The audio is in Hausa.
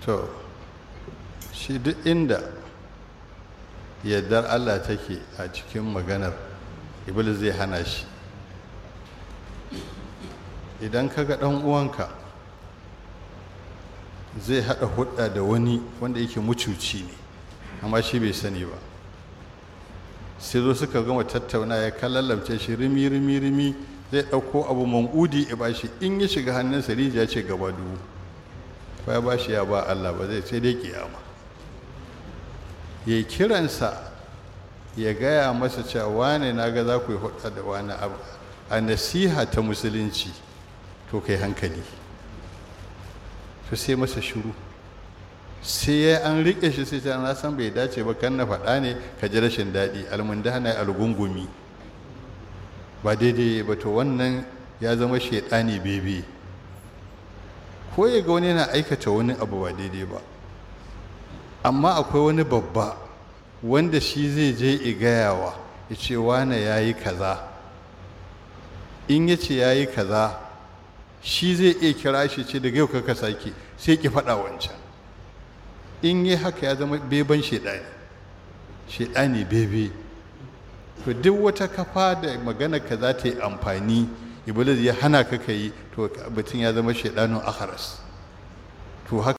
to shi duk inda yardar allah take a cikin maganar iblis zai hana shi idan ka ga ɗan uwanka zai haɗa hudda da wani wanda yake mucuci ne amma shi bai sani ba sai zo suka gama tattauna ya kalallamce shi rimi rimi rimi zai ɗauko abu mangudi ya ba shi in ya shiga hannunsa rijiya ce gaba dubu ko ya ba shi ya ba Allah ba zai sai dai kiyama ya kiransa ya gaya masa cewa wane na ga za ku yi hudda da wani abu a nasiha ta musulunci to kai hankali to sai masa shuru sai ya an riƙe shi sai ta na san bai dace ba kan na faɗa ne ka ji rashin daɗi almundana algungumi ba daidai ba to wannan ya zama shaidani bebe ko ya ga wani yana aikata wani abu ba daidai ba amma akwai wani babba wanda shi zai je igayawa ya ce wane ya yi kaza in ya ce ya yi kaza shi zai iya kira shi ce daga yau kaka sake sai ki faɗa wancan in yi haka ya zama beban shaidani shaidani bebe to duk wata kafa da magana ka za ta yi amfani iblis ya hana ka ka yi to mutum ya zama shaidanin akharas to haka